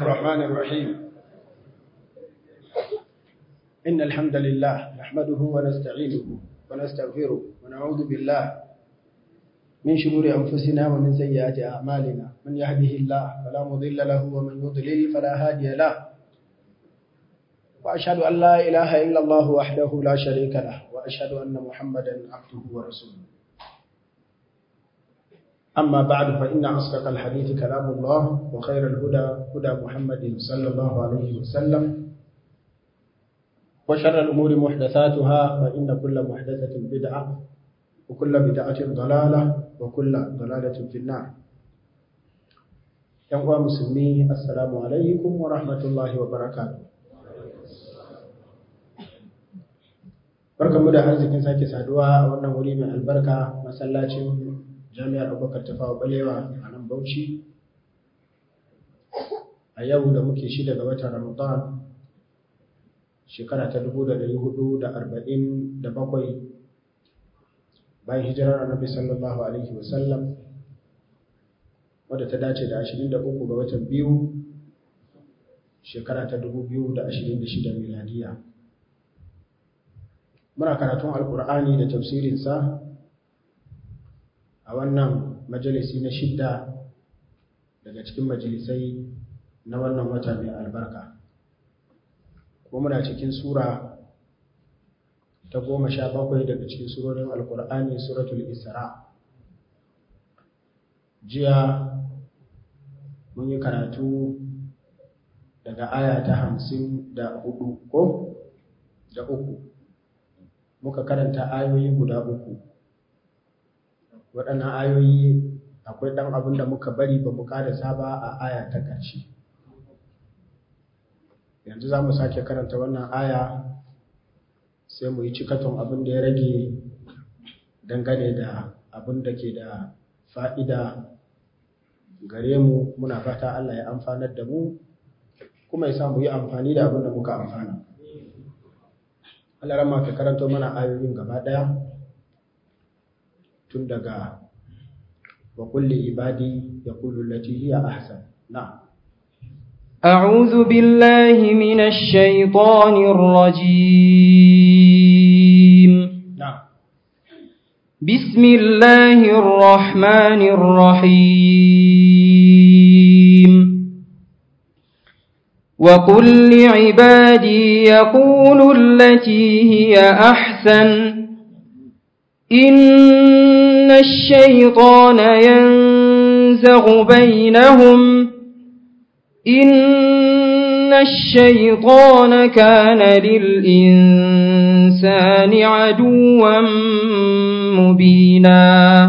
الرحمن الرحيم إن الحمد لله نحمده ونستعينه ونستغفره ونعوذ بالله من شرور أنفسنا ومن سيئات أعمالنا من يهده الله فلا مضل له ومن يضلل فلا هادي له وأشهد أن لا إله إلا الله وحده لا شريك له وأشهد أن محمدا عبده ورسوله أما بعد فإن أصدق الحديث كلام الله وخير الهدى هدى محمد صلى الله عليه وسلم وشر الأمور محدثاتها فإن كل محدثة بدعة وكل بدعة ضلالة وكل ضلالة في النار يا مسلمين السلام عليكم ورحمة الله وبركاته barkamu da arzikin sake saduwa a wannan wuri mai albarka masallacin jami'ar abubakar tafawa balewa a nan bauchi a yau da muke shi daga watan ramadan shekara ta 447 bayan hijirar annabi sallallahu alaihi wasallam wadda ta dace da 23 ga watan biyu shekara ta 2026 miladiya muna karatun alkur'ani da tafsirinsa a wannan majalisi na shidda daga cikin majalisai na wannan wata mai albarka kuma muna cikin sura ta goma sha bakwai daga cikin surorin alkur'ani suratul isra jiya mun yi karatu daga aya ta hamsin da hudu ko da uku muka karanta ayoyi guda uku waɗannan ayoyi akwai ɗan abin da muka bari ba mu ƙarasa ba a aya ta ƙarshe yanzu za mu sake karanta wannan aya sai mu yi cikaton abin da ya rage dangane da abin da ke da fa'ida gare mu muna fata Allah ya amfanar da mu kuma ya samu yi amfani da abin da muka amfana Allah rama ka karanto mana ayoyin gaba ɗaya tun daga wa kulli ibadi yaqulu allati hiya ahsan na'am أعوذ بالله من الشيطان الرجيم نعم بسم الله الرحمن الرحيم وقل لعبادي يقولوا التي هي أحسن إن الشيطان ينزغ بينهم إن الشيطان كان للإنسان عدوا مبينا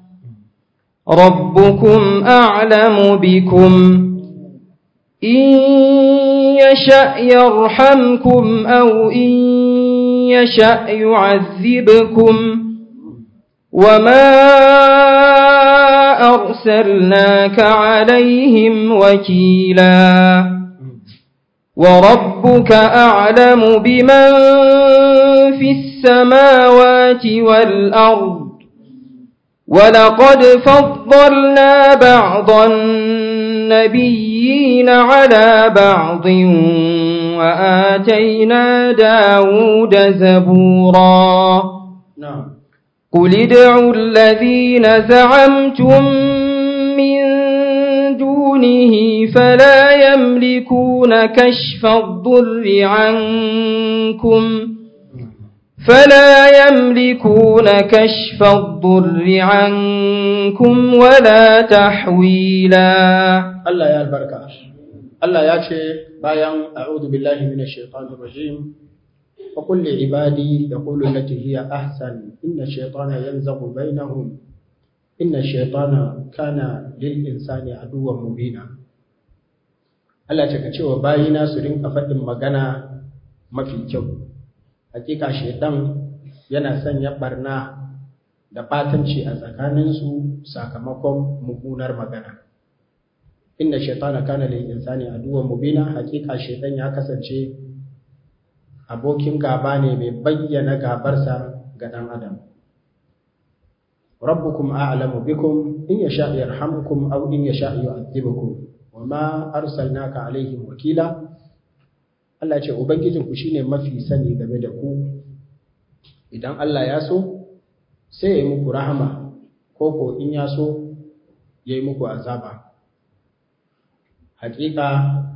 ربكم أعلم بكم إن يشأ يرحمكم أو إن يشأ يعذبكم وما أرسلناك عليهم وكيلا وربك أعلم بمن في السماوات والأرض ولقد فضلنا بعض النبيين على بعض وآتينا داود زبورا نعم قل ادعوا الذين زعمتم من دونه فلا يملكون كشف الضر عنكم فلا يملكون كشف الضر عنكم ولا تحويلا Allah ya albarka Allah ya ce bayan a'udhu billahi minash shaitanir rajim wa qul li ibadi yaqulu allati hiya ahsan inna shaytana yanzaghu bainahum inna shaytana kana lil insani aduwwan mubina Allah ce ka ce wa bayina su rinka faɗin magana mafi kyau hakika shaitan yana sanya barna da batanci a tsakaninsu sakamakon mummunar magana inna shaitana kana lil insani aduwwan mubina hakika shaitan ya kasance abokin gaba ne mai bayyana gabarsa ga dan adam rabbukum a'lamu bikum in yasha yarhamukum aw in yasha yu'adhibukum wa wama arsalnaka alaihim wakila Allah ce ubangijinku shine mafi sani game da ku idan Allah ya so sai ya yi muku rahama ko ko in ya so ya yi muku azaba hakika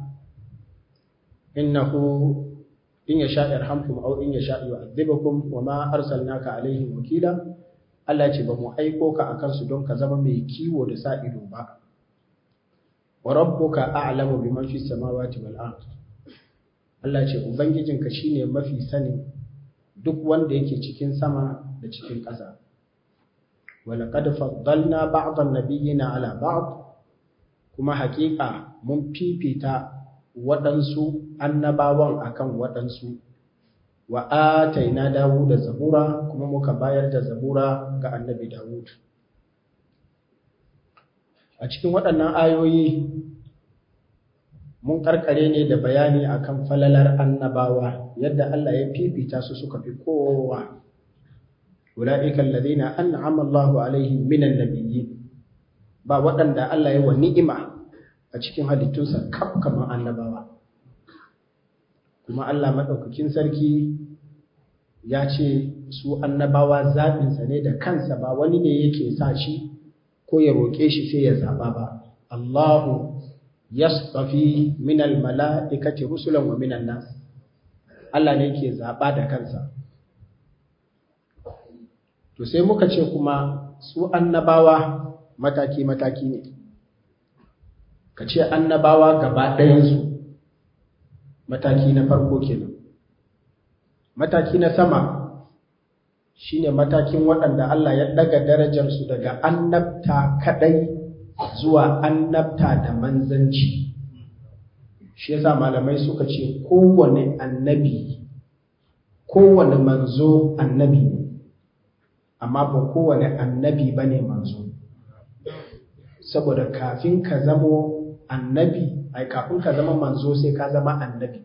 innahu in yasha yarhamkum aw in yasha yu'adhibukum wama arsalnaka alaihim wakila Allah ce ba mu aiko ka akan su don ka zama mai kiwo da sa ido ba wa rabbuka a'lamu biman fis samawati wal ard Allah ce ubangijinka shine mafi sani duk wanda yake cikin sama da cikin ƙasa wa laqad faddalna ba'd an-nabiyyina ala ba'd kuma haƙiƙa mun fifita waɗansu annabawan akan waɗansu wa ataina Dawud da zabura kuma muka bayar da zabura ga annabi Dawud a cikin waɗannan ayoyi mun karkare ne da bayani akan falalar annabawa yadda Allah ya fifita su suka fi kowa ulaika alladhina an'ama Allahu alaihim minan nabiyyin ba waɗanda Allah ya wa ni'ima a cikin halittunsa kaf kamar annabawa kuma Allah madaukakin sarki ya ce su annabawa zaɓinsa ne da kansa ba wani ne yake sa shi ko ya roƙe shi sai ya zaɓa ba Allahu yastafi min almala'ikati rusulan wa minan nas Allah ne yake zaɓa da kansa to sai muka ce kuma su annabawa mataki mataki ne ka ce annabawa gaba ɗayansu mataki na farko kenan mataki na sama shine matakin waɗanda Allah ya ɗaga darajarsu daga annabta kaɗai zuwa annabta da manzanci shi yasa malamai suka ce kowane annabi kowane manzo annabi ne amma ba kowane annabi ba ne manzo saboda kafin ka zamo annabi ai kafin ka zama manzo sai ka zama annabi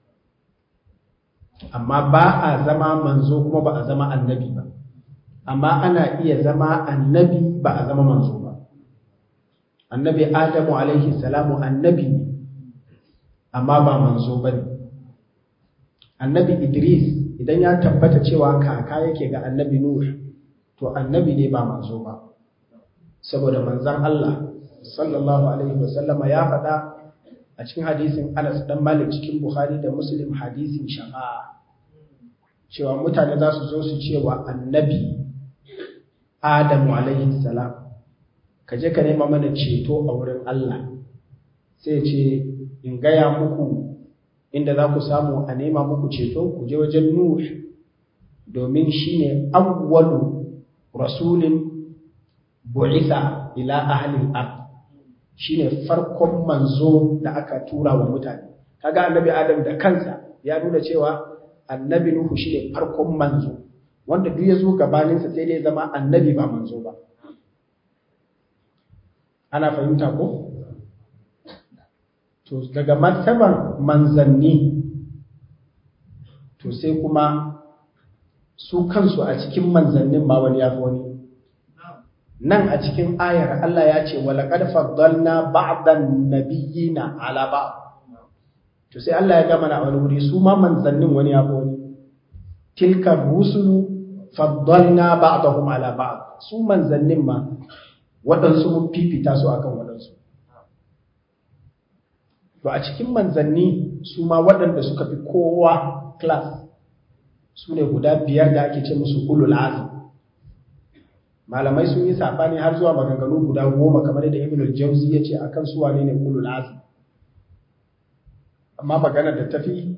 amma ba a zama manzo kuma ba a zama annabi ba amma ana iya zama annabi ba a zama manzo ba annabi adamu alaihi salamu annabi ne amma ba manzo ba ne annabi idris idan ya tabbata cewa kaka yake ga annabi nuh to annabi ne ba manzo ba saboda manzan Allah sallallahu alaihi wasallama ya faɗa a cikin hadisin Anas dan Malik cikin Bukhari da Muslim hadisin shafa'a cewa mutane za su zo su cewa annabi Adamu alaihi salam ka je ka nema mana ceto a wurin Allah sai ce in gaya muku inda za ku samu a nema muku ceto ku je wajen Nuh domin shine awwalu rasulin bu'isa ila ahli al-ard shine farkon manzo da aka tura wa mutane kaga annabi Adam da kansa ya nuna cewa annabi Nuhu shine farkon manzo wanda duk ya zo gabaninsa sai dai zama annabi ba manzo ba ana fahimta ko to daga martaban manzanni to sai kuma su kansu a cikin manzannin ba wani yafi wani nan a cikin ayar Allah ya ce walaqad faddalna ba'dan nabiyyina ala ba'd to sai Allah ya gama na wani wuri su ma manzannin wani yafi wani tilka rusulu faddalna ba'dahum ala ba'd su manzannin ma waɗansu mun fifita su akan waɗansu to a cikin manzanni su ma waɗanda suka fi kowa class su ne guda biyar da ake ce musu ulul azm malamai sun yi sabani har zuwa maganganu guda goma kamar da ibn al-jawzi ya ce akan su wane ne ulul azm amma magana da tafi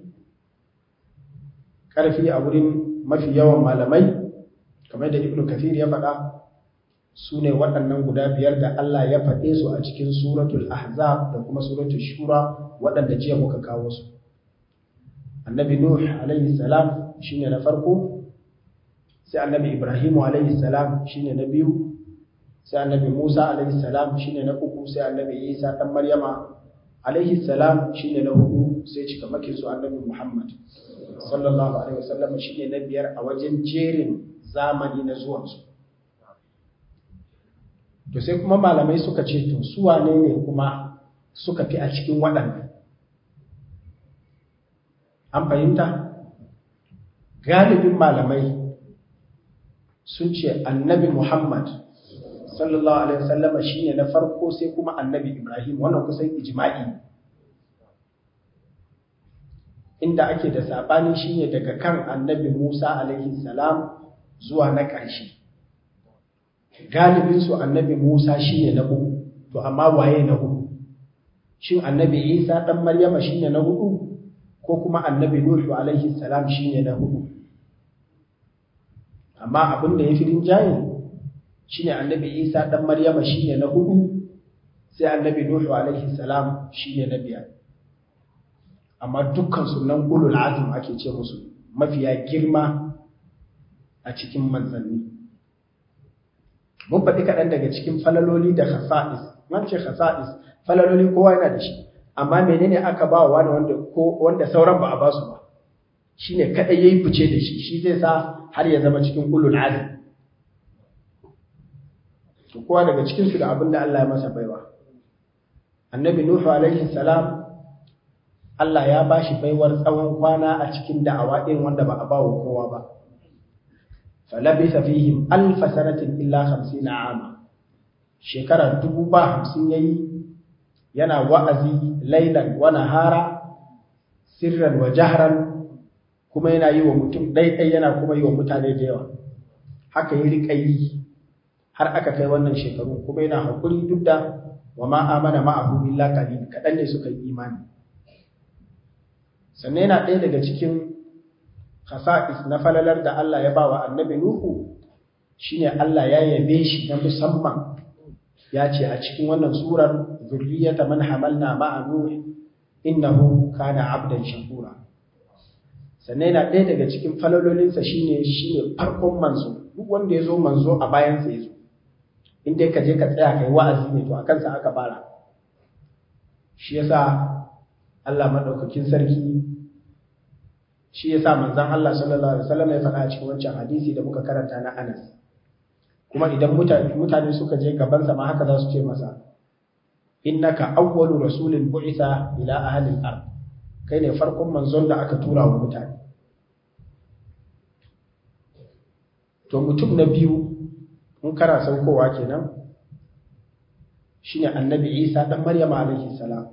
karfi a wurin mafi yawan malamai kamar da ibn kathir ya faɗa su ne waɗannan guda biyar da Allah ya faɗe su a cikin suratul ahzab da kuma suratul shura waɗanda jiya muka kawo su annabi nuh alaihi salam shine na farko sai annabi ibrahimu alaihi salam shine na biyu sai annabi musa alaihi salam shine na uku sai annabi isa dan maryama alaihi salam shine na hudu sai cika makin su annabi muhammad sallallahu alaihi wasallam shine na biyar a wajen jerin zamani na zuwansu to sai kuma malamai suka ce to su wane ne kuma suka fi a cikin waɗannan an fahimta galibin malamai sun ce annabi muhammad sallallahu alaihi wasallama shine na farko sai kuma annabi ibrahim wannan kusan ijma'i inda ake da saɓani shine daga kan annabi musa alaihi salam zuwa na ƙarshe galibinsu annabi musa shine na uku to amma waye na hudu shin annabi isa ɗan maryama shine na hudu ko kuma annabi nuhu alaihi salam shine na hudu amma abin da ya fi rinjaye shine annabi isa ɗan maryama shine na hudu sai annabi nuhu alaihi salam shine na biyar amma dukkan sunan ulul azum ake ce musu mafiya girma a cikin manzanni mun faɗi kaɗan daga cikin falaloli da khasa'is man ce khasa'is falaloli kowa yana da shi amma menene aka ba wa wanda ko wanda sauran ba a ba su ba shine kadai yayi fice da shi shi zai sa har ya zama cikin ulul azm to kowa daga cikin su da abin da Allah ya masa baiwa annabi nuhu alaihi salam Allah ya ba shi baiwar tsawon kwana a cikin da'awa irin wanda ba a ba wa kowa ba falabisa fihim alfa sanatin illa 50 ama shekara dubu ba hamsin yayi yana wa'azi lailan wa nahara sirran wa jahran kuma yana yi wa mutum ɗaiɗai yana kuma yi wa mutane da yawa haka yi riƙa yi har aka kai wannan shekaru kuma yana haƙuri duk da wa ma amana ma'ahu illa qalil kaɗan ne suka yi imani sannan yana ɗaya daga cikin khasa'is na falalar da Allah ya ba wa annabi Nuhu shine Allah ya yabe shi na musamman ya ce a cikin wannan surar zurriyata man hamalna ma'a nuh innahu kana abdan shakura sannan yana ɗaya daga cikin falalolinsa shine shine farkon manzo duk wanda ya zo manzo a bayan sa yazo in dai ka je ka tsaya kai wa'azi ne to a kansa aka fara shi yasa Allah madaukakin sarki shi yasa manzon Allah sallallahu alaihi wasallam ya faɗa a cikin wancan hadisi da muka karanta na Anas kuma idan mutane mutane suka je gaban sa ma haka za su ce masa innaka awwalu rasulin bu'itha ila ahli al-ard kai ne farkon manzon da aka tura wa mutane to mutum na biyu in kana saukowa kenan shine annabi Isa dan Maryam alaihi salam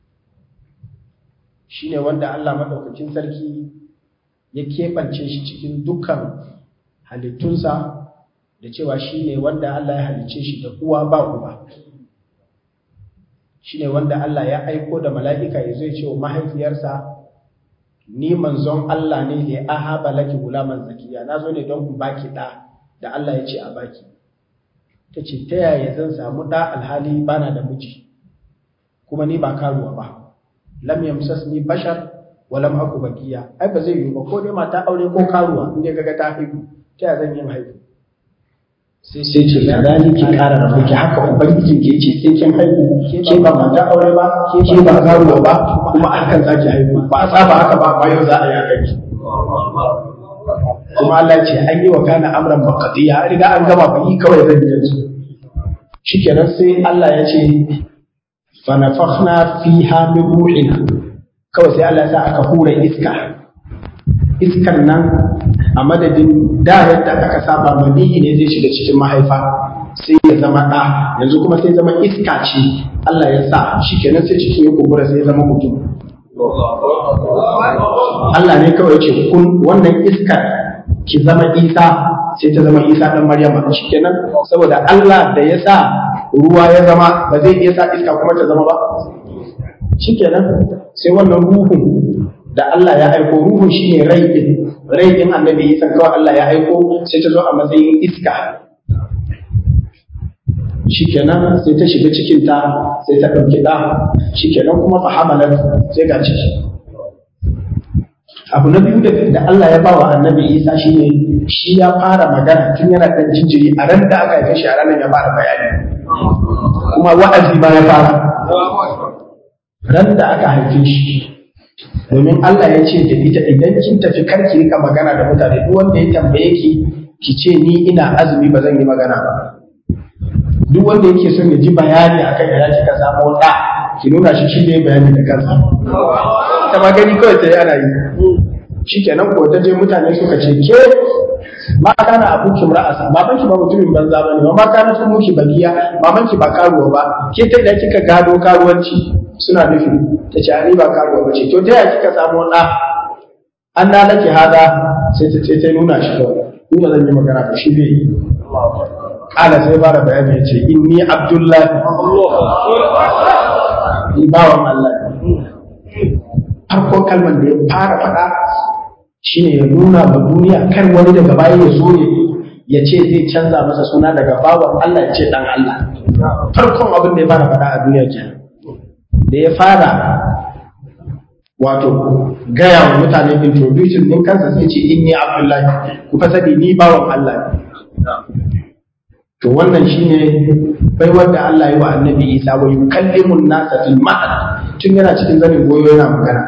shine wanda Allah madaukakin sarki ya keɓance shi cikin dukkan halittunsa da cewa shi ne wanda Allah ya halicce shi da uwa ba uba shi ne wanda Allah ya aiko da mala'ika ya zai ce wa mahaifiyarsa ni manzon Allah ne da ya ahaba laki gulaman zakiya na zo ne don in baki ɗa da Allah ya ce a baki ta ce ta yaya zan samu ɗa alhali bana da miji kuma ni ba karuwa ba lam yamsasni bashar walam aku bakiya ai ba zai yi ba ko dai mata aure ko karuwa in dai kaga ta haihu ta ya zan yin haihu sai sai ce ya zani ki ƙara da ki haka ubangiji ke ce sai kin haihu ke ba mata aure ba ke ba karuwa ba kuma akan zaki haihu ba a saba haka ba ba yau za a yi kai kuma Allah ce an yi wa kana amran maqdiya an riga an gama ba yi kawai zan yi yanzu shikenan sai Allah ya ce fa nafakhna fiha min ruhina kawai sai Allah ya sa aka hura iska iskar nan a madadin da yadda aka saba maniyi ne zai shiga cikin mahaifa sai ya zama ɗa yanzu kuma sai zama iska ce Allah ya sa shi kenan sai cikin ya kumbura sai ya zama mutum Allah ne kawai ce kun wannan iskar ki zama isa sai ta zama isa ɗan maryama shi kenan saboda Allah da ya sa ruwa ya zama ba zai iya sa iska kuma ta zama ba shikenan sai wannan ruhun da Allah ya aiko ruhun shine rai din rai din annabi Isa kawai Allah ya aiko sai ta zo a matsayin iska shikenan sai ta shiga cikin ta sai ta dauki da shikenan kuma fa hamalat sai ga ciki abu na biyu da Allah ya bawa annabi Isa shine shi ya fara magana tun yana dan jinjiri a ran da aka haife shi a ranar ya fara bayani kuma wa'azi ma ya fara ran da aka haife shi domin Allah ya ce da ita idan kin tafi kar ki rika magana da mutane duk wanda ya tambaye ki ki ce ni ina azumi ba zan yi magana ba duk wanda yake son ya ji bayani akan ya kika samu da ki nuna shi shi ne bayani da kansa ta ma gani kawai ta yi ana yi shi kenan ko ta je mutane suka ce ke ma kana abu ki ra'asa baban ki ba mutumin banza bane ba ma kana tun muki bagiya baban ki ba karuwa ba ke ta da kika gado karuwanci suna nufi ta ce ani ba karuwa ba ce to ta yaya kika samu da an na laki hada sai ta ce ta nuna shi kawai ni ba zan yi magana ba shi bai kala sai fara bayani ya ce inni abdullahi ni bawan Allah farkon kalmar da ya fara faɗa shine ya nuna wa duniya kar wani daga baya ya zo ya ce zai canza masa suna daga bawan Allah ya ce dan Allah farkon abin da ya fara faɗa a duniya kenan da ya fara wato gaya wa mutane introduction din kansa sai ce inni abdullahi ku fa sani ni bawan Allah to wannan shine bai wanda Allah yi wa annabi Isa wa yukallimun nasa fil mahd tun yana cikin zanin goyo yana magana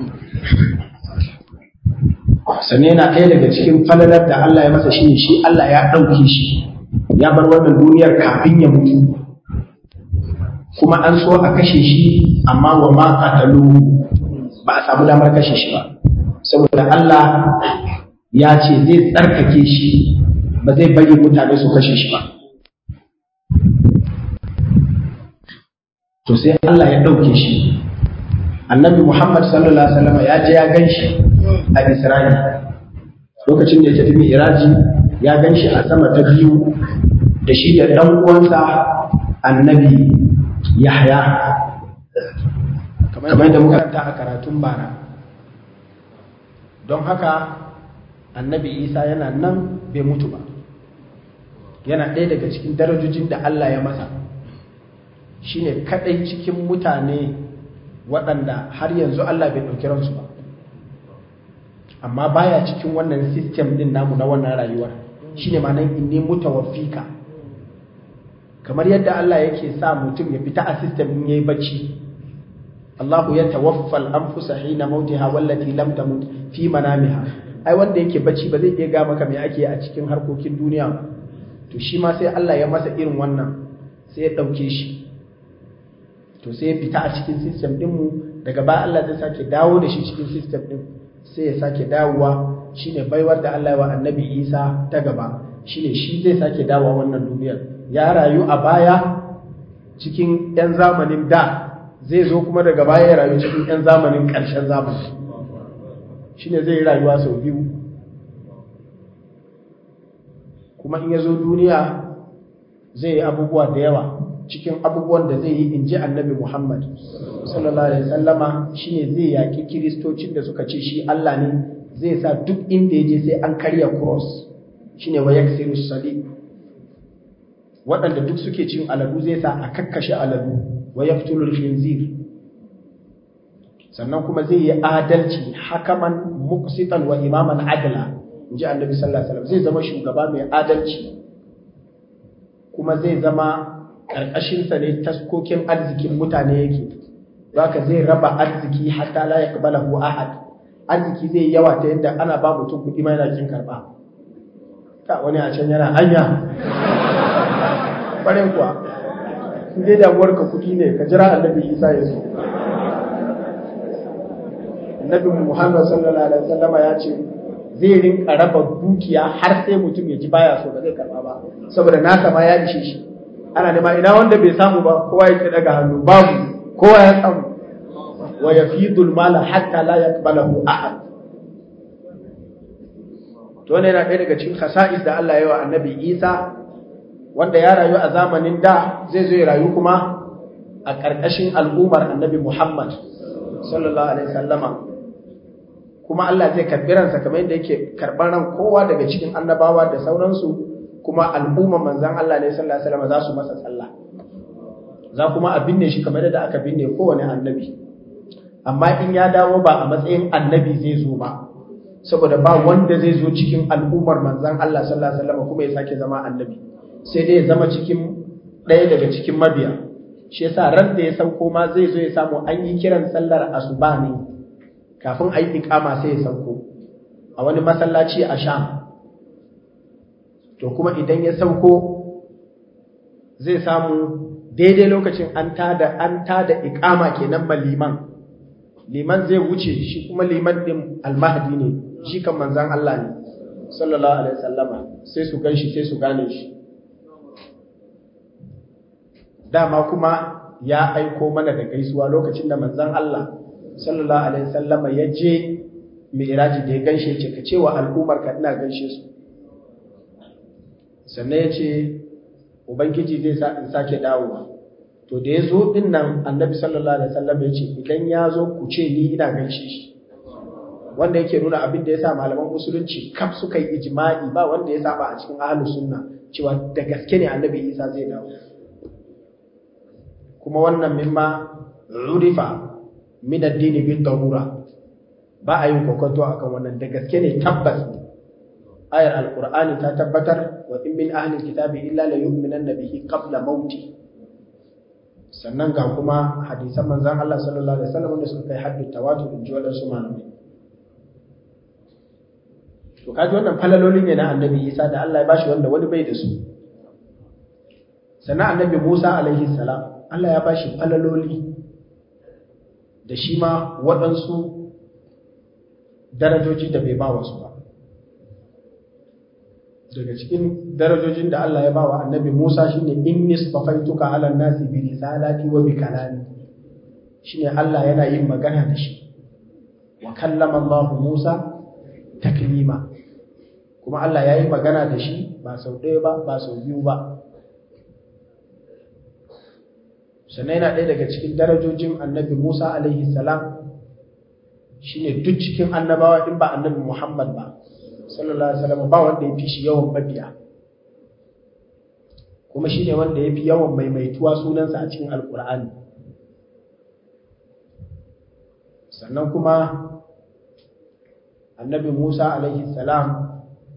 sannan yana ɗaya daga cikin falalar da Allah ya masa shine shi Allah ya ɗauke shi ya bar wannan duniyar kafin ya mutu kuma an so a kashe shi amma wa ma qatalu ba a samu damar kashe shi ba saboda Allah ya ce zai tsarkake shi ba zai bari mutane su kashe shi ba to sai Allah ya ɗauke shi annabi Muhammad sallallahu alaihi wasallam ya je ya gan shi a Isra'il lokacin da ya tafi Mi'raji ya gan shi a sama ta biyu da shi da ɗan uwansa annabi Yahya kamar yadda muka ta a karatun bara don haka annabi Isa yana nan bai mutu ba yana ɗaya daga cikin darajojin da Allah ya masa shine kaɗai cikin mutane waɗanda har yanzu Allah bai ɗauki ransu ba amma baya cikin wannan system ɗin namu na wannan rayuwar shine ma nan inni mutawaffika kamar yadda Allah yake sa mutum ya fita a system in yayi bacci Allahu ya tawaffal anfusa hina mautiha wallati lam tamut fi manamiha ai wanda yake bacci ba zai iya ga maka me ake a cikin harkokin duniya to shi ma sai Allah ya masa irin wannan sai ya ɗauke shi to sai ya fita a cikin system ɗinmu daga baya Allah zai sake dawo da shi cikin system ɗin sai ya sake dawowa shine baiwar da Allah ya wa annabi Isa ta gaba shine shi zai sake dawowa wannan duniyar ya rayu a baya cikin 'yan zamanin da zai zo kuma daga baya ya rayu cikin 'yan zamanin ƙarshen zamani shine zai yi rayuwa sau biyu kuma in ya zo duniya zai yi abubuwa da yawa cikin abubuwan da zai yi in ji annabi Muhammad sallallahu alaihi wasallama shine zai yaki kiristocin da suka ce shi Allah ne zai sa duk inda ya je sai an karya cross shine wa yaksiru salib waɗanda duk suke cin aladu zai sa a kakkashe aladu wa yaqtulu khinzir sannan kuma zai yi adalci hakaman muqsitan wa imaman adla inji annabi sallallahu alaihi wasallam zai zama shugaba mai adalci kuma zai zama ƙarƙashinsa ne taskokin arzikin mutane yake ka zai raba arziki hatta la yaqbalahu ahad arziki zai yawa ta yadda ana ba mutum kuɗi ma yana kin karɓa ka wani a can yana hanya ƙwarin kuwa in dai damuwar ka kuɗi ne ka jira annabi isa ya zo annabi muhammad sallallahu alaihi wasallama ya ce zai rinka raba dukiya har sai mutum ya ji baya so ba zai karɓa ba saboda nasa ma ya ishe shi ana nema ina wanda bai samu ba kowa yake daga hannu babu kowa ya samu wa yafidul mala hatta la yaqbalahu ahad to wannan yana ɗaya daga cikin khasa'is da Allah ya yi wa Annabi Isa wanda ya rayu a zamanin da zai zo ya rayu kuma a ƙarƙashin al'ummar Annabi Muhammad sallallahu alaihi wasallama kuma Allah zai karɓi ransa kamar yadda yake karɓar ran kowa daga cikin annabawa da sauransu kuma al'umma manzan Allah ne sallallahu alaihi wasallam za su masa sallah za kuma a binne shi kamar yadda aka binne kowane annabi amma in ya dawo ba a matsayin annabi zai zo ba saboda ba wanda zai zo cikin al'ummar manzan Allah sallallahu alaihi wasallam kuma ya sake zama annabi sai dai ya zama cikin ɗaya daga cikin mabiya shi yasa ran da ya sauko ma zai zo ya samu an yi kiran sallar asuba ne kafin a yi iqama sai ya sauko a wani masallaci a Sham to kuma idan ya sauko zai samu daidai lokacin an tada an tada iqama kenan ma liman liman zai wuce shi kuma liman din almahdi ne shi kan manzon Allah ne sallallahu alaihi wasallama sai su ganshi sai su gane shi dama kuma ya aiko mana da gaisuwa lokacin da manzon Allah sallallahu alaihi wasallama ya je mi'raji da ya ganshe ce ka cewa al'ummar ka ina ganshe su sannan ya ce ubangiji zai sa in sake dawowa to da ya zo din nan annabi sallallahu alaihi wasallam ya ce idan ya zo ku ce ni ina ganshe shi wanda yake nuna abin da ya sa malaman musulunci kaf suka yi ijma'i ba wanda ya saba a cikin ahlus sunna cewa da gaske ne annabi isa zai dawo kuma wannan mimma urifa min addini bin darura ba a yin kokonto akan wannan da gaske ne tabbas ayar alqur'ani ta tabbatar wa in min ahli kitabi illa la yu'minanna bihi qabla mauti sannan ga kuma hadisan manzon Allah sallallahu alaihi wasallam wanda suka kai haddu tawatur in ji wadansu malamai to kaji wannan falalolin ne na annabi Isa da Allah ya bashi wanda wani bai da su sannan annabi Musa alaihi salam Allah ya bashi falaloli da shi ma waɗansu darajoji da bai ba wasu ba daga cikin darajojin da Allah ya ba wa annabi Musa shine inni safaituka ala nasi bi risalati wa bi kalami shine Allah yana yin magana da shi wa kallama Allah Musa taklima kuma Allah ya yi magana da shi ba sau ɗaya ba ba sau biyu ba sannan yana ɗaya daga cikin darajojin annabi Musa alaihi salam shine duk cikin annabawa in ba annabi Muhammad ba sallallahu alaihi wasallam ba wanda ya fi shi yawan mabiya kuma shine wanda ya fi yawan maimaituwa sunansa a cikin alkur'ani sannan kuma annabi Musa alaihi salam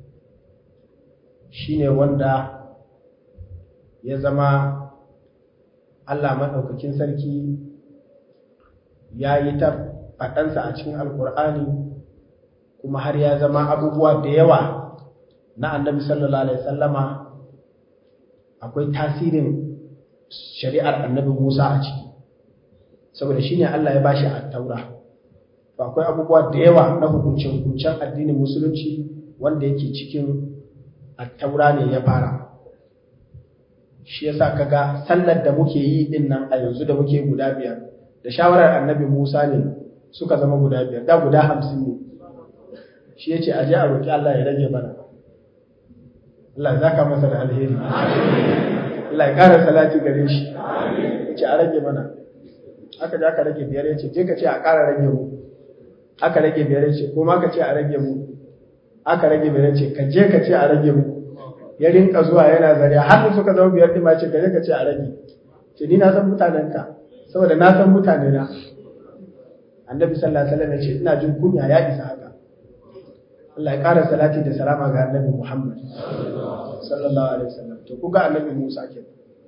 shine wanda ya zama Allah maɗaukakin sarki ya yi ta faɗansa a cikin alkur'ani kuma har ya zama abubuwa da yawa na annabi sallallahu alaihi sallama akwai tasirin shari'ar annabi Musa a ciki saboda shine Allah ya bashi a taura to akwai abubuwa da yawa na hukuncin addinin musulunci wanda yake cikin attaura ne ya fara shi yasa kaga sallar da muke yi din nan a yanzu da muke guda biyar da shawarar annabi Musa ne suka zama guda biyar da guda hamsin ne shi yace a je a roki Allah ya rage mana Allah zaka masa da alheri Allah ya ƙara salati gare shi yace a rage mana aka je aka rage biyar yace je ka ce a ƙara rage mu aka rage biyar yace ko ma ka ce a rage mu aka rage biyar yace ka je ka ce a rage mu ya rinka zuwa yana zariya har suka zama biyar ɗin ma ce ka je ka ce a rage ce ni na san mutanenka saboda na san mutane na annabi sallallahu alaihi wasallam ya ce ina jin kunya ya isa haka Allah ya ƙara salati da salama ga annabi Muhammad sallallahu alaihi wasallam to kuga annabi Musa ke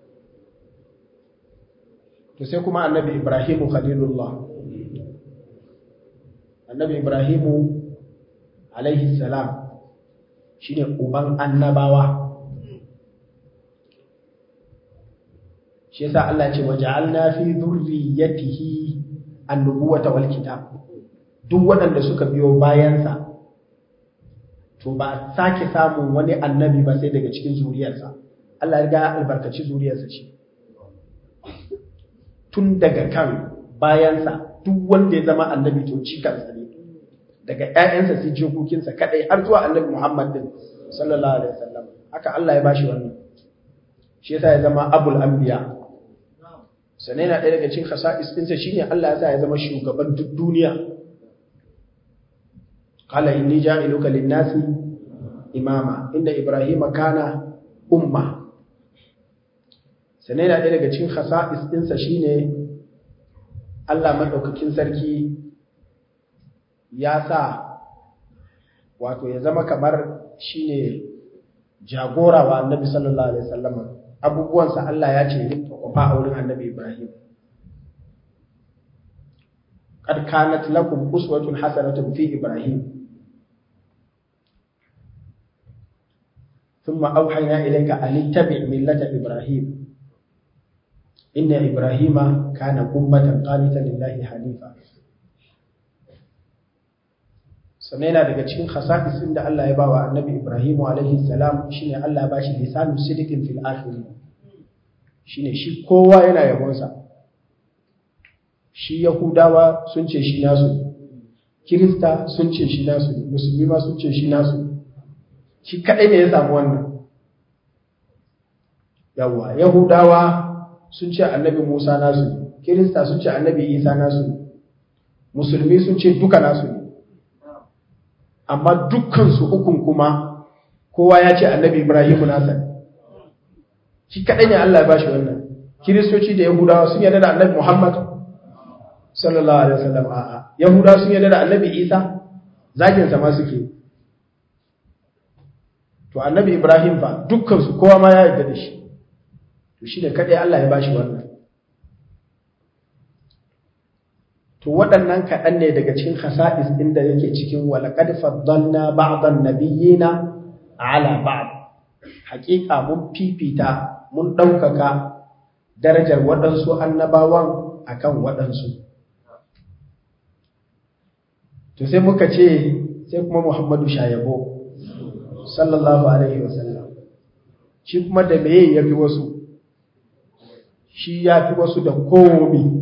to sai kuma annabi Ibrahim khalilullah annabi Ibrahim alaihi salam shine uban annabawa shi yasa Allah ce waja'alna fi dhurriyyatihi an-nubuwata wal kitab duk waɗanda suka biyo bayansa to ba a sake samun wani annabi ba sai daga cikin zuriyarsa Allah ya riga albarkaci zuriyarsa ce tun daga kan bayansa duk wanda ya zama annabi to cikansa ne daga ƴaƴansa sai jikokinsa kadai har zuwa annabi Muhammad din sallallahu alaihi wasallam haka Allah ya bashi wannan shi yasa ya zama abul anbiya sannan yana ɗaya daga cikin khasa'is ɗinsa shine Allah ya sa ya zama shugaban duk duniya qala inni ja'iluka lin-nasi imama inda ibrahima kana umma sannan yana ɗaya daga cikin khasa'is ɗinsa shine Allah madaukakin sarki ya sa wato ya zama kamar shine jagora wa annabi sallallahu alaihi wasallam abubuwansa Allah ya ce rinka kwafa a wurin annabi Ibrahim qad kanat lakum uswatun hasanatun fi Ibrahim thumma awhayna ilayka an ittabi' millata Ibrahim inna ibrahima kana ummatan qanitan lillahi hanifa sannan yana daga cikin khasa'isin da Allah ya bawa annabi Ibrahim alaihi salam shine Allah ya bashi lisanun sidiqin fil akhirin shine shi kowa yana yabonsa shi yahudawa sun ce shi nasu kirista sun ce shi nasu musulmi ma sun ce shi nasu shi kadai ne ya samu wannan yawa yahudawa sun ce annabi musa nasu kirista sun ce annabi isa nasu musulmi sun ce duka nasu ne amma dukkansu ukun kuma kowa ya ce annabi ibrahimu nasa ne shi kaɗai ne Allah ya bashi wannan kiristoci da yahudawa sun yarda da annabi muhammad sallallahu alaihi wasallam a'a yahudawa sun yarda da annabi isa zagin sa ma suke to annabi ibrahim fa dukkan su kowa ma ya yarda da shi to shi ne kaɗai Allah ya bashi wannan to waɗannan kaɗan ne daga cikin khasa'is ɗin da yake cikin walaƙad faddalna ba'dan nabiyyina ala ba'd haƙiƙa mun fifita mun ɗaukaka darajar waɗansu annabawan akan waɗansu to sai muka ce sai kuma muhammadu shayabo sallallahu alaihi wasallam shi kuma da meye ya fi wasu shi ya fi wasu da komi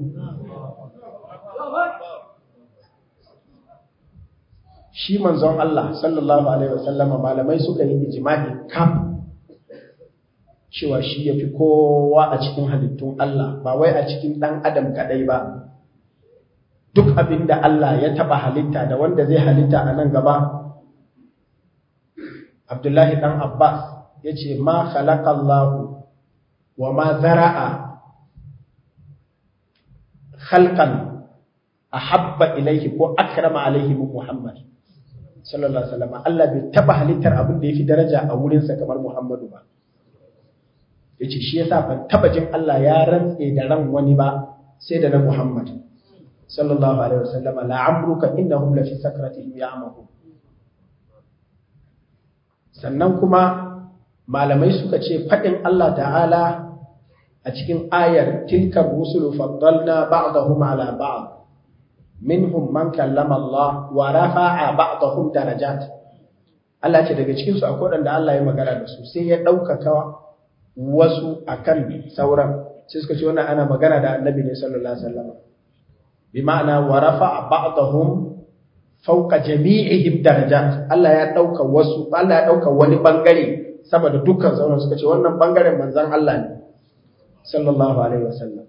shi manzon Allah sallallahu alaihi wasallama malamai suka yi ijma'i kam cewa shi yafi kowa a cikin halittun Allah ba wai a cikin dan adam kadai ba duk abinda Allah ya taba halitta da wanda zai halitta a nan gaba Abdullahi dan Abbas yace ma khalaqallahu wa ma zara'a khalqan ahabba ilayhi ko akrama alayhi min Muhammad sallallahu alaihi wasallam Allah bai taba halittar abin da yafi daraja a wurin sa kamar Muhammadu ba yace shi yasa ban taba jin Allah ya rantse da ran wani ba sai da na Muhammad sallallahu alaihi wasallam la amruka innahum la fi sakratihim ya'mahun sannan kuma malamai suka ce fadin Allah ta'ala a cikin ayar tilkar rusulu faddalna ba'dahum ala ba'd minhum man kallama Allah wa rafa'a ba'dahum darajat Allah ce daga cikin su akwai wanda Allah ya magana da su sai ya daukaka wasu akan sauran sai suka ce wannan ana magana da Annabi ne sallallahu alaihi wasallam bi ma'ana wa rafa'a ba'dahum fawqa jami'ihim darajat Allah ya dauka wasu Allah ya dauka wani bangare sama da dukkan sauran suka ce wannan bangaren manzon Allah ne sallallahu alaihi wasallam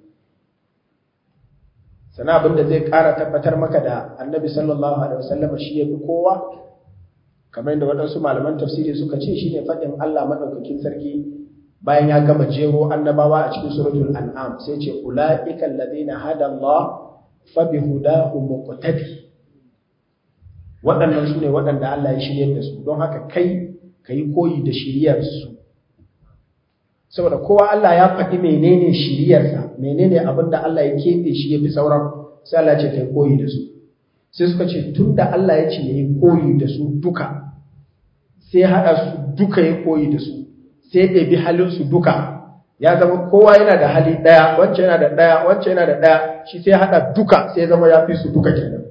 sana abin da zai ƙara tabbatar maka da annabi sallallahu alaihi wasallam shi ya fi kowa kamar yadda waɗansu malaman tafsiri suka ce shine faɗin Allah maɗaukakin sarki bayan ya gama jero annabawa a cikin suratul an'am sai ce ulaika alladhina hada Allah fa bihudahu muqtadi waɗannan su ne waɗanda Allah ya shiryar da su don haka kai kayi koyi da shiryar su saboda kowa Allah ya faɗi menene shiriyarsa menene abin da Allah ya keɓe shi ya fi sauran sai Allah ce kai koyi da su sai suka ce tun da Allah ya ce ya yi koyi da su duka sai haɗa su duka ya koyi da su sai ya bi halinsu duka ya zama kowa yana da hali ɗaya wancan yana da ɗaya wancan yana da ɗaya shi sai haɗa duka sai zama ya fi su duka kenan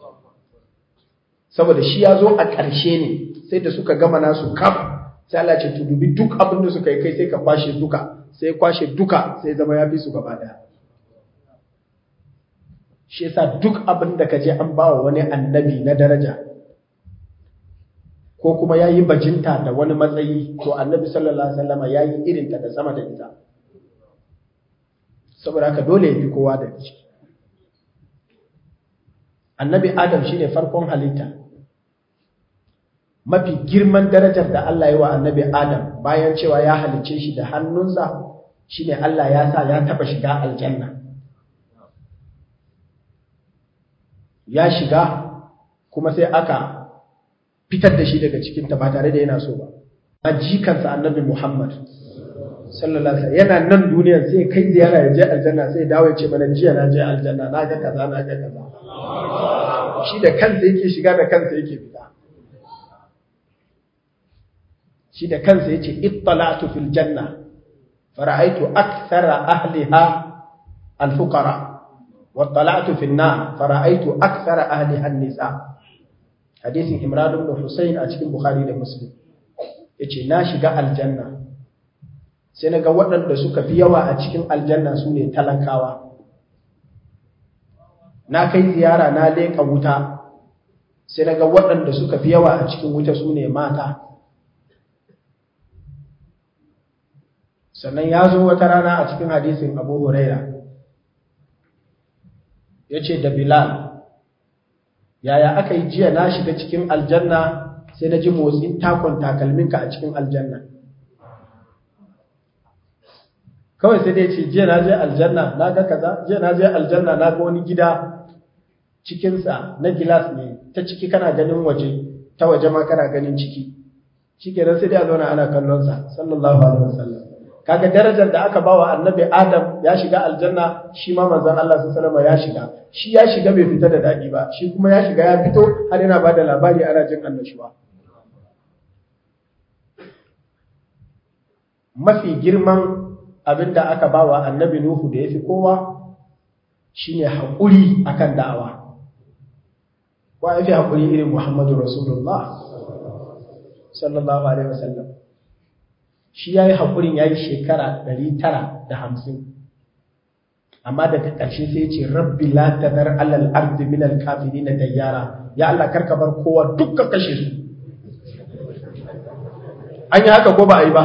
saboda shi ya zo a ƙarshe ne sai da suka gama nasu kam sai Allah ce to dubi duk abin da suka yi kai sai ka kwashe duka sai kwashe duka sai zama ya fi su gaba daya shi yasa duk abin da ka je an bawa wani annabi na daraja ko kuma ya yi bajinta da wani matsayi to annabi sallallahu alaihi wasallama ya yi irinta da sama da ita saboda haka dole ya fi kowa da ciki annabi adam shine farkon halitta mafi girman darajar da Allah ya wa annabi Adam bayan cewa ya halice shi da hannunsa shine Allah ya sa ya taba shiga aljanna ya shiga kuma sai aka fitar da shi daga cikin ta ba tare da yana so ba a jikansa annabi Muhammad sallallahu alaihi yana nan duniyar sai kai ziyara ya je aljanna sai dawo ya ce mana jiya na je aljanna na ga kaza na ga kaza shi da kansa yake shiga da kansa yake fita shi da kansa yace ittala'tu fil janna fara'aytu akthara ahliha al-fuqara wa tala'tu fi an-nar fara'aytu akthara ahliha an-nisa hadisin Imran ibn Husayn a cikin Bukhari da Muslim yace na shiga aljanna sai naga waɗanda suka fi yawa a cikin aljanna su ne talakawa na kai ziyara na leƙa wuta sai naga waɗanda suka fi yawa a cikin wuta su ne mata sannan ya zo wata rana a cikin hadisin abu huraira ya ce da bilal yaya aka yi jiya na shiga cikin aljanna sai na ji motsin takon takalminka a cikin aljanna kawai sai dai ce jiya na je aljanna na ga kaza jiya na je aljanna na ga wani gida cikinsa na gilas ne ta ciki kana ganin waje ta waje ma kana ganin ciki shi kenan sai dai a zauna ana kallonsa sallallahu alaihi wasallam kaga darajar da aka bawa annabi adam ya shiga aljanna shi ma manzon Allah sallallahu alaihi ya shiga shi ya shiga bai fita da dadi ba shi kuma ya shiga ya fito har yana bada labari ana jin annashuwa mafi girman abinda aka bawa annabi nuhu da yafi kowa shine hakuri akan da'awa wa yafi hakuri irin muhammadu rasulullah sallallahu alaihi wasallam shi ya yi haƙurin ya yi shekara ɗari tara da hamsin amma daga ƙarshe sai ce rabbi la tadar alal ardi min al kafirin da yara ya Allah karka bar kowa dukkan kashe su an yi haka ko ba a yi ba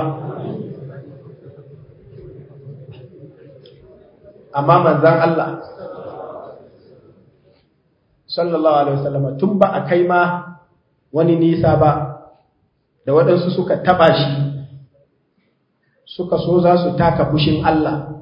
amma manzan Allah sallallahu alaihi wasallam tun ba a kai ma wani nisa ba da waɗansu suka taɓa shi suka so za su taka fushin Allah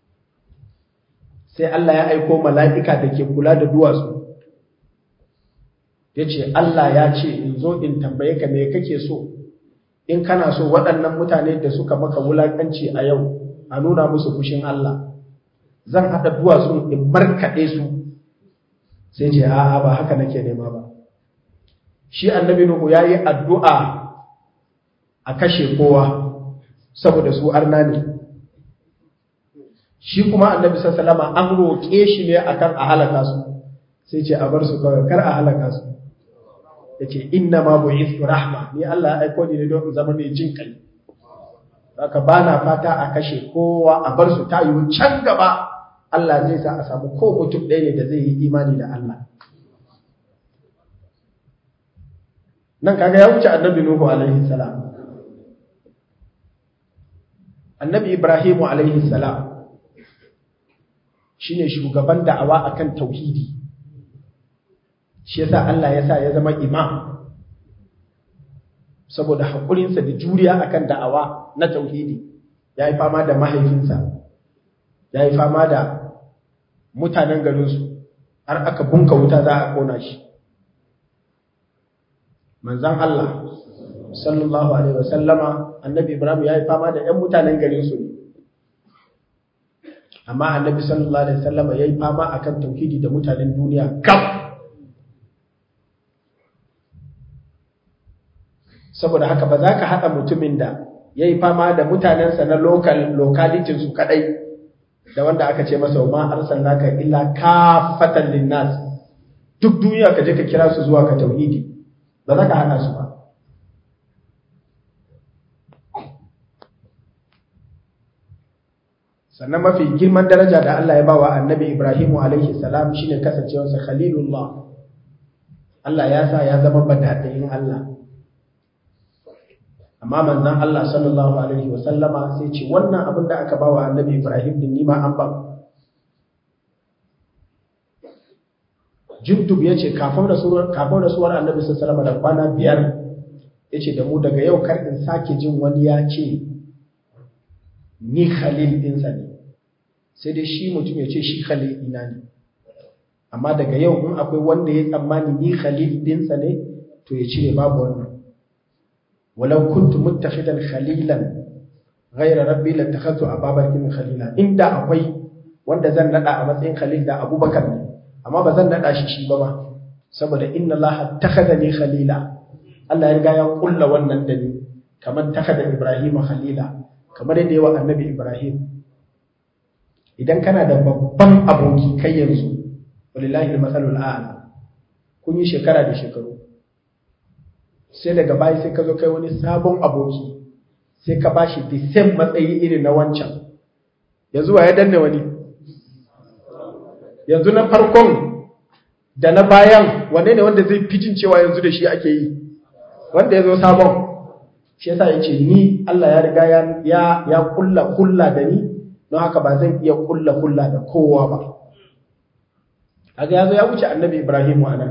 sai Allah ya aiko mala'ika da ke kula da duwatsu ya ce Allah ya ce in zo in tambaye ka me kake so in kana so waɗannan mutane da suka maka wulaƙanci a yau a nuna musu fushin Allah zan haɗa duwatsu in markaɗe su sai ce a'a ba haka nake nema ba shi annabi Nuhu ya yi addu'a a kashe kowa saboda su arna ne shi kuma annabi sallama an roƙe shi ne akan a halaka su sai ce a bar su kawai kar a halaka su yace inna ma bu'ithu rahma ni Allah ya aiko ni ne don zama mai jin kai haka bana fata a kashe kowa a bar su ta yiwu can gaba Allah zai sa a samu ko mutum ɗaya ne da zai yi imani da Allah nan kaga ya wuce annabi Nuhu alaihi salam annabi Ibrahimu alaihi salam shine shugaban da'awa akan tauhidi shi yasa Allah ya sa ya zama imam saboda haƙurinsa da juriya akan da'awa na tauhidi ya yi fama da mahaifinsa ya yi fama da mutanen garinsu har aka bunka wuta za a kona shi manzan Allah sallallahu alaihi wasallama annabi Ibrahim ya yi fama da ‘yan mutanen garinsu ne amma annabi sallallahu alaihi wasallama ya yi fama akan tauhidi da mutanen duniya kaf saboda haka ba za ka haɗa mutumin da ya yi fama da mutanensa na lokalitinsu kaɗai da wanda aka ce masa ma arsalnaka illa kafatan linnas duk duniya ka je ka kira su zuwa ka tauhidi ba za ka haɗa su ba sannan mafi girman daraja da Allah ya bawa annabi Ibrahimu alaihi salam shine kasancewarsa khalilullah Allah ya sa ya zama badadayin Allah amma manzon Allah sallallahu alaihi wa sallama sai ce wannan abin da aka bawa annabi Ibrahim din nima an ba Jundub yace kafin rasuwar kafin rasuwar annabi sallallahu alaihi da kwana biyar yace da mu daga yau kar in sake jin wani ya ce ni khalil ɗinsa ne sai dai shi mutum ya ce shi khalil ina ne amma daga yau in akwai wanda ya tsammani ni khalil ɗinsa ne to ya cire babu wannan walau kuntu muttakhidan khalilan ghayra rabbi lattakhadtu ababakar min khalila inda akwai wanda zan nada a matsayin khalil da abubakar ne amma ba zan nada shi shi ba ma saboda inna allaha takhadani khalila Allah ya riga ya kulla wannan da ni kamar takhada ibrahima khalila kamar yadda yawa annabi Ibrahim idan kana da babban aboki kai yanzu walillahi al-masalul a'la kun yi shekara da shekaru sai daga baya sai ka zo kai wani sabon aboki sai ka bashi the same matsayi irin na wancan yanzu wa ya danne wani yanzu na farkon da na bayan wanne ne wanda zai fitin cewa yanzu da shi ake yi wanda ya zo sabon shi yasa ya ce ni Allah ya riga ya ya kulla kulla da ni don haka ba zan iya kulla kulla da kowa ba kaga yazo ya wuce annabi Ibrahim anan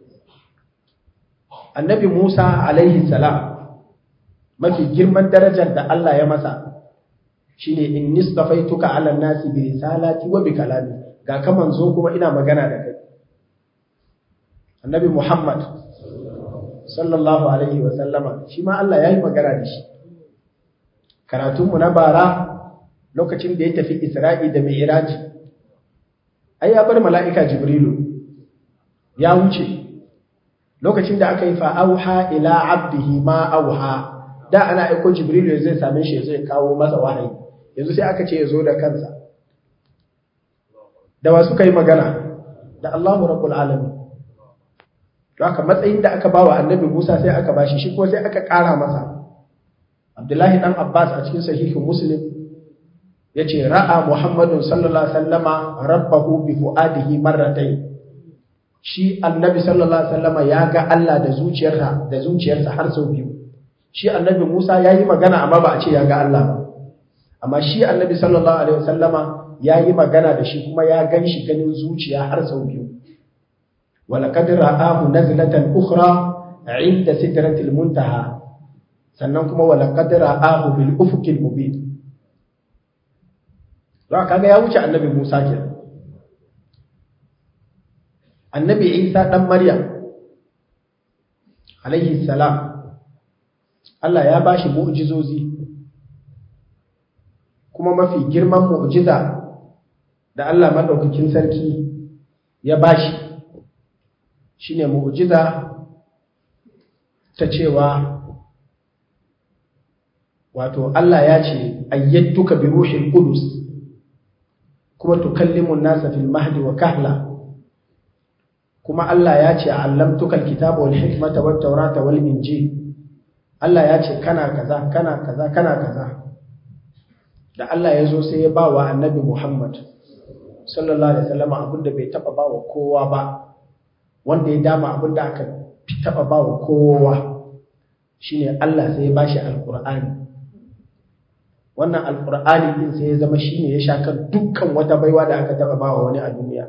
annabi Musa alaihi salam mafi girman darajar da Allah ya masa shine inni stafaituka ala nasi bi risalati wa bi kalami ga ka manzo kuma ina magana da kai annabi Muhammad sallallahu alaihi wa sallama shi ma Allah yayi magana da shi karatunmu na bara lokacin da ya tafi Isra'i da Mi'raj ai ya bar mala'ika Jibrilu ya wuce lokacin da aka yi fa auha ila abdihi ma auha da ana aiko Jibrilu zai same shi zai kawo masa wahayi yanzu sai aka ce ya zo da kansa da wa suka yi magana da Allahu rabbul alamin to haka matsayin da aka bawa annabi Musa sai aka bashi shi kuma sai aka ƙara masa Abdullahi dan Abbas a cikin sahihin Muslim yace ra'a Muhammadun sallallahu alaihi wasallama rabbahu bi fuadihi marratayn shi annabi sallallahu alaihi wasallama ya ga Allah da zuciyarsa da zuciyarsa har sau biyu shi annabi Musa yayi magana amma ba a ce ya ga Allah ba amma shi annabi sallallahu alaihi wasallama yayi magana da shi kuma ya ganshi ganin zuciya har sau biyu ولقد رآه نزلة أخرى عند سدرة المنتهى sannan kuma walaqad ra'ahu bil ufuqil mubin za kaga ya wuce annabi Musa kenan annabi Isa dan Maryam alaihi salam Allah ya bashi mu'jizozi kuma mafi girman mu'jiza da Allah madaukakin sarki ya bashi shine mu'jiza ta cewa wato Allah ya ce ayyatuka bi ruhil qudus kuma tukallimu an-nasa fil mahdi wa kahla kuma Allah ya ce allamtuka al-kitaba wal hikmata wat tawrata wal injil Allah ya ce kana kaza kana kaza kana kaza da Allah ya zo sai ya ba wa annabi Muhammad sallallahu alaihi wasallam abinda bai taba ba wa kowa ba wanda ya dama abinda aka taba ba wa kowa shine Allah sai ya bashi alqur'ani wannan alqur'ani din sai ya zama shine ya sha kan dukkan wata baiwa da aka taba ba wa wani a duniya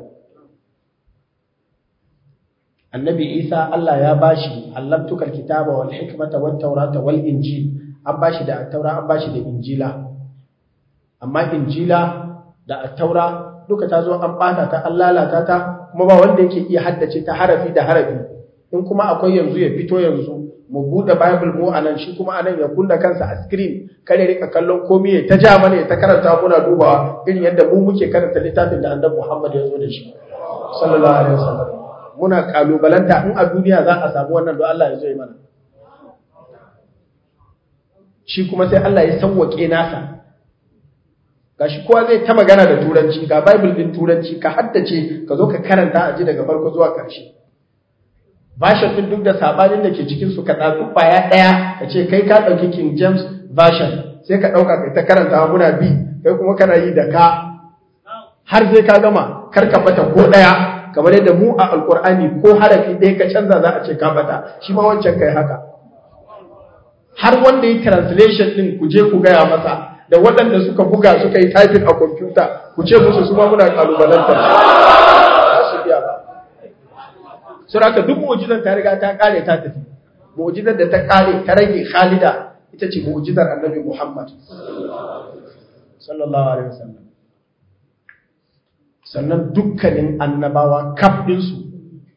annabi Isa Allah ya bashi allamtukal kitaba wal hikmata wat tawrata wal injil an bashi da taura an bashi da injila amma injila da taura duka ta zo an bata ta an lalata ta kuma ba wanda yake iya haddace ta harafi da harafi in kuma akwai yanzu ya fito yanzu mu bude bible mu anan shi kuma anan ya kunna kansa a screen kare rika kallon komai ya ta ja mana ya ta karanta muna dubawa irin yadda mu muke karanta littafin da annabi Muhammad ya zo da shi sallallahu alaihi wasallam muna kalubalanta in a duniya za a samu wannan don Allah ya zo yi mana shi kuma sai Allah ya sauwake nasa gashi kowa zai ta magana da turanci ga bible din turanci ka haddace ka zo ka karanta a ji daga farko zuwa ƙarshe version din duk da sabanin da ke cikin su ka ɗauki ƙwaya ɗaya ka ce kai ka ɗauki king james version sai ka ɗauka kai ta karanta muna bi kai kuma kana yi da ka har sai ka gama kar ka bata ko ɗaya kamar yadda mu a alƙur'ani ko harafi ɗaya ka canza za a ce ka bata shi ma wancan kai haka har wanda yi translation ɗin ku je ku gaya masa da waɗanda suka buga suka yi typing a kwamfuta ku ce musu su ma muna kalubalanta ba su biya ba sun haka duk mu'ujizar ta riga ta kare ta tafi mu'ujizar da ta kare ta rage khalida ita ce mu'ujizar annabi muhammad sallallahu alaihi wasallam sannan dukkanin annabawa kafdinsu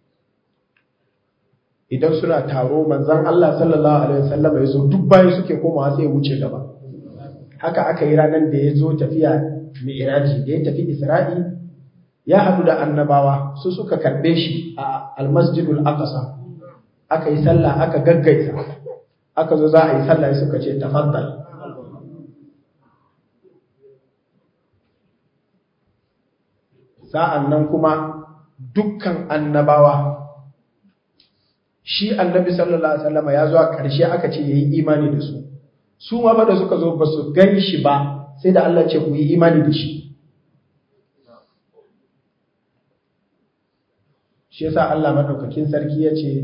idan suna taro manzan Allah sallallahu alaihi wasallam ya zo duk bayan suke komawa sai ya wuce gaba haka aka yi ranar da ya zo tafiya mi'iraji da ya tafi isra'i ya haɗu da annabawa su suka karɓe shi a almasjidul aqsa aka yi sallah aka gaggaisa aka zo za a yi sallah suka ce tafaddal sa'an nan kuma dukkan annabawa shi annabi sallallahu alaihi wasallam ya zo a ƙarshe aka ce yayi imani da su su ma ba da suka zo ba su gan shi ba sai da Allah ce ku yi imani da shi shi yasa Allah madaukakin sarki ya ce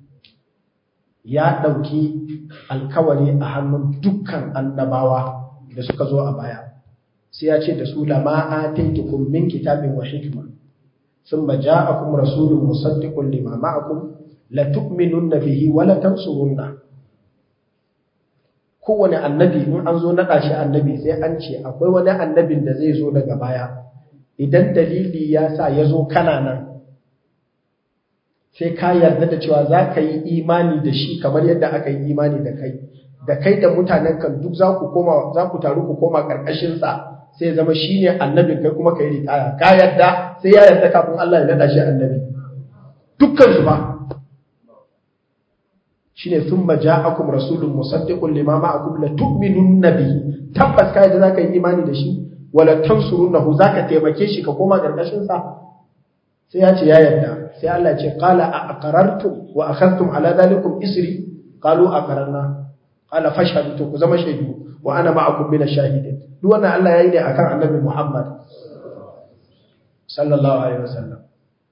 ya ɗauki alkawari a hannun dukkan annabawa da suka zo a baya sai ya ce da su lama ataitukum min kitabin wa hikma thumma ja'akum rasulun musaddiqun lima ma'akum la tu'minunna bihi wa la tansurunna kowane annabi in an zo naɗa shi annabi sai an ce akwai wani annabin da zai zo daga baya idan dalili ya sa ya zo kana nan sai ka yarda da cewa za ka yi imani da shi kamar yadda aka yi imani da kai da kai da mutanen kan duk za ku koma za ku taru ku koma karkashin sa sai ya zama shine annabin kai kuma kai ritaya ka yarda sai ya yarda kafin Allah ya nada shi annabi dukkan su ba shine thumma ja'akum rasulun musaddiqun lima ma'akum la tu'minunna bihi tabbas kai da zaka yi imani da shi wala tansurunnahu zaka taimake shi ka koma karkashin sa sai ya ce ya yarda sai Allah ce qala a aqarartum wa akhadtum ala dhalikum isri qalu aqararna qala fashhadu to ku zama shaidu wa ana ma'akum min ash-shahidin duk wannan Allah yayi ne akan Annabi Muhammad sallallahu alaihi wasallam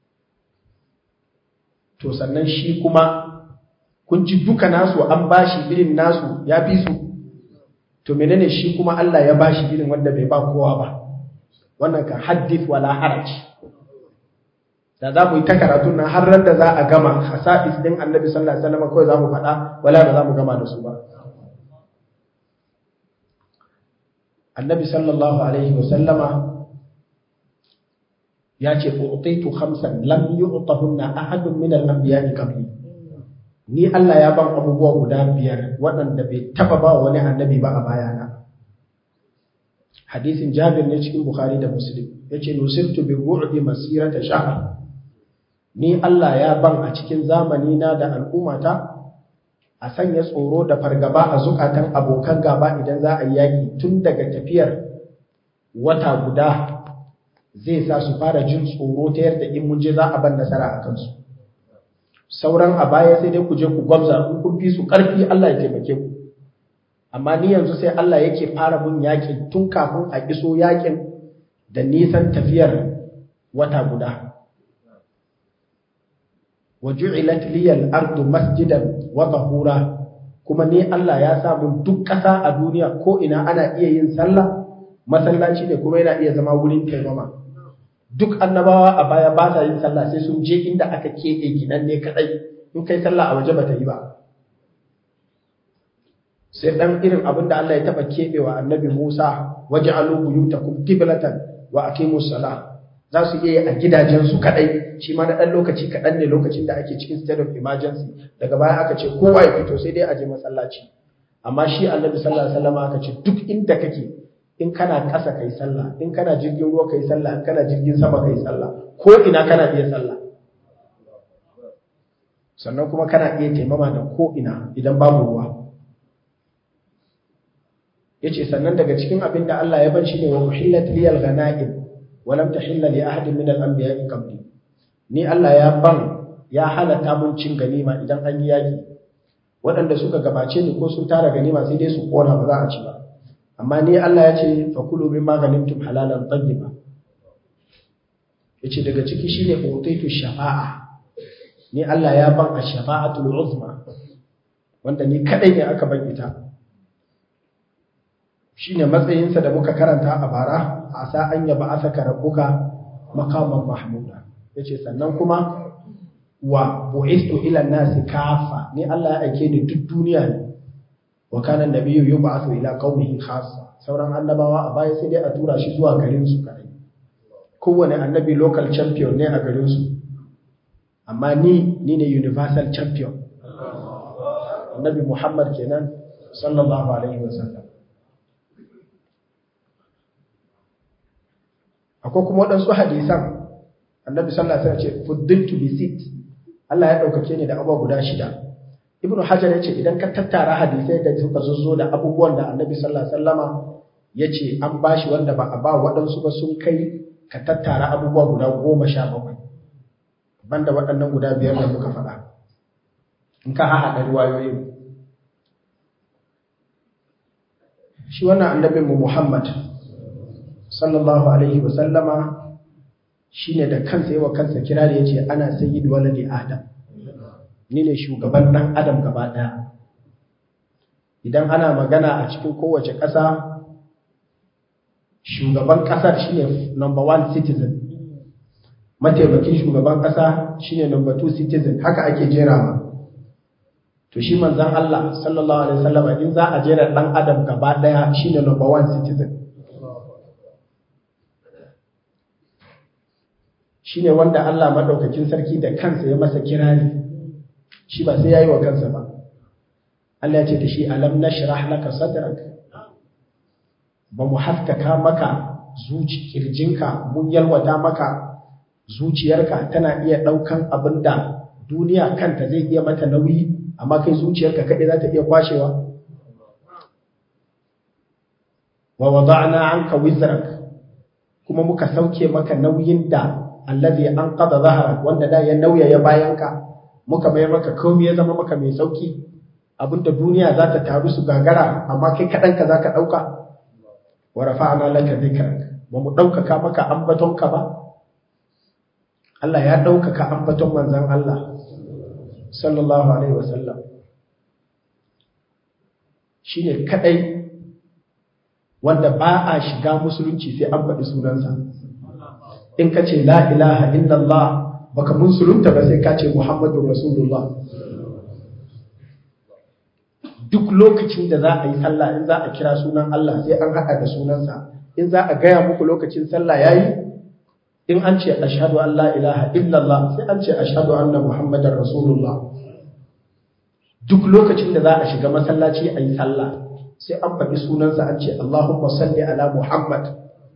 to sannan shi kuma kun ji duka nasu an bashi irin nasu ya fi su to menene shi kuma Allah ya bashi irin wanda bai ba kowa ba wannan kan haddith wala haraj da za mu yi ta karatun nan har ran da za a gama hasa'is din annabi sallallahu alaihi wasallam kawai za mu faɗa wala ba za mu gama da su ba annabi sallallahu alaihi wasallama ya ce u'titu khamsan lam yu'tahunna ahadun min al-anbiya'i qabli ni Allah ya ban abubuwa guda biyar waɗanda bai taba ba wani annabi ba a bayana hadisin Jabir ne cikin Bukhari da Muslim yace nusirtu bi bu'di masirata shahr ni Allah ya ban a cikin zamani na da al'ummata a sanya tsoro da fargaba a zukatan abokan gaba idan za a yi yaƙi tun daga tafiyar wata guda zai sa su fara jin tsoro ta yadda in mun je za a ban nasara a kansu sauran a baya sai dai ku je ku gwamza in kun fi su ƙarfi Allah ya taimake ku amma ni yanzu sai Allah yake fara mun yaƙin tun kafin a iso yaƙin da nisan tafiyar wata guda wa ju'ilat liyal ardu masjidan wa tahura kuma ni Allah ya sa mun duk ƙasa a duniya ko ina ana iya yin sallah masallaci ne kuma yana iya zama wurin taimama duk annabawa a baya ba sa yin sallah sai sun je inda aka keɓe gidan ne kadai in kai sallah a waje bata yi ba sai dan irin abin da Allah ya taba keɓewa annabi Musa waj'alu buyutakum qiblatan wa aqimus salah za su iya yi a gidajensu kadai shi ma na ɗan lokaci kaɗan ne lokacin da ake cikin state of emergency daga baya aka ce kowa ya fito sai dai a je masallaci amma shi annabi sallallahu alaihi wasallam aka ce duk inda kake in kana ƙasa kai sallah in kana jirgin ruwa kai sallah in kana jirgin sama kai sallah ko ina kana iya sallah sannan kuma kana iya taimama da ko ina idan babu ruwa yace sannan daga cikin abin da Allah ya bar shi ne wa uhillat liyal ghanaim wa lam tahilla li ahadin min al-anbiya'i qabli ni Allah ya ban ya halatta mun cin ganima idan an yi yaki waɗanda suka gabace ni ko sun tara ganima sai dai su kona ba za a ci ba amma ni Allah ya ce fa kulu mimma ganimtum halalan tayyiba yace daga ciki shine utaitu shafa'a ni Allah ya ban ash-shafa'atul uzma wanda ni kadai ne aka ban ita shine matsayinsa da muka karanta a bara a sa an yaba asaka rabbuka maqaman mahmuda yace sannan kuma wa bu'istu ila nasi kafa ni Allah ya aike ni duk duniya ne wa kana nabiyyu yub'athu ila qaumihi khassa sauran annabawa a baya sai dai a tura shi zuwa garin su kai kowane annabi local champion ne a garin su amma ni ni ne universal champion annabi Muhammad kenan sallallahu alaihi wasallam akwai kuma waɗansu hadisan annabi sallallahu alaihi wasallam ce fuddiltu bi sit Allah ya daukake ni da abubuwa guda shida ibnu hajar yace idan ka tattara hadisai da suka zo da abubuwan da annabi sallallahu alaihi wasallama yace an bashi wanda ba a ba waɗansu ba sun kai ka tattara abubuwa guda goma sha bakwai banda waɗannan guda biyar da muka faɗa in ka haɗa riwayoyin shi wannan annabinmu Muhammad sallallahu alaihi wa sallama shine da kansa yawa kansa kira da yace ana sayyid waladi adam ni ne shugaban dan adam gaba daya idan ana magana a cikin kowace ƙasa shugaban ƙasar shine number one citizen mataimakin shugaban ƙasa shine number two citizen haka ake jerawa to shi manzan Allah sallallahu alaihi wasallam in za a jera dan adam gaba daya shine number one citizen shine wanda Allah madaukakin sarki da kansa ya masa kirari shi ba sai yayi wa kansa ba Allah ya ce da shi alam nashrah laka sadrak ba mu haskaka maka zuci kirjinka mun yalwata maka zuciyarka tana iya daukan abinda duniya kanta zai iya mata nauyi amma kai zuciyarka kaɗai za ta iya kwashewa wa wada'na anka wizrak kuma muka sauke maka nauyin da allazi anqadha dhahrak wanda da ya nauyaya bayanka muka mai maka komai ya zama maka mai sauki abinda duniya za ta taru su gagara amma kai kaɗan ka zaka ɗauka wa rafa'na laka dhikrak ba mu ɗaukaka maka ambatonka ba Allah ya ɗaukaka ambaton manzon Allah sallallahu alaihi wasallam shi ne kaɗai wanda ba a shiga musulunci sai an faɗi sunansa in ka ce la ilaha illallah baka musulunta ba sai ka ce muhammadu rasulullah duk lokacin da za a yi sallah in za a kira sunan Allah sai an haɗa da sunansa in za a gaya muku lokacin sallah yayi in an ce ashhadu an la ilaha illallah sai an ce ashhadu anna muhammadar rasulullah duk lokacin da za a shiga masallaci a yi sallah sai an faɗi sunansa an ce allahumma salli ala muhammad